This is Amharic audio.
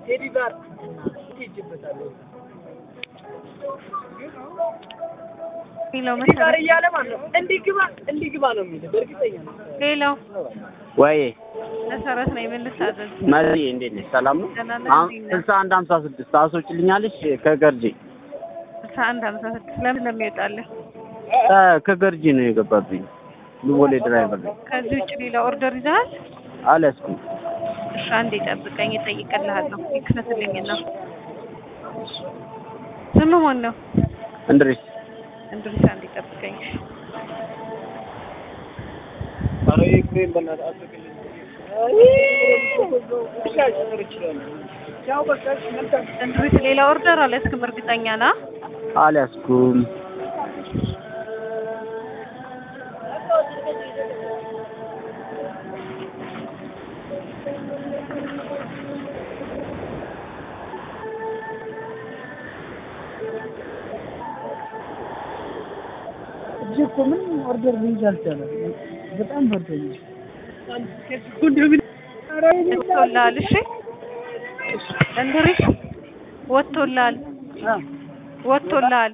ቴዲ ጋር ትሄጂበታለህ። ሌላው ቴዲ ጋር መሰረት እያለ ማለት ነው እንዲህ ግባ እንዲህ ግባ ነው የሚለው በእርግጠኛ ነው። ሌላው ወይ መሰረት ነው የምልታዘዝ መሪ እንዴት ነሽ? ሰላም ነው? ደህና ነኝ። አሁን እንዴት ነህ? ስልሳ አንድ ሀምሳ ስድስት ታስወጪልኛለሽ? ከገርጂ ስልሳ አንድ ሀምሳ ስድስት ለምን እንደሚወጣልህ እ ከገርጂ ነው የገባብኝ። ልቦሌ ድራይቨር ነኝ። ከዚህ ውጭ ሌላ ኦርደር ይዘሃል? አልያዝኩም። እሺ አንዴ ጠብቀኝ፣ እጠይቅልሃለሁ። ይክፈትልኝና ስም ማን ነው? እንድሪስ እንድሪስ አንዴ ጠብቀኝ። ኧረ ይሄን በእናትህ አትክልኝ። ብቻ ጨምር ይችላል። ያው በቃ እሺ፣ መልካም እንድሪስ ሌላ ኦርደር አልያዝክም? እርግጠኛ ና አልያዝኩም። እጅ እኮ ምንም ኦርደር ልይዝ አልቻለም። በጣም በርዶኛል። ወጥቶልሃል? እሺ እንድሪስ ወጥቶልሃል፣ ወጥቶልሃል።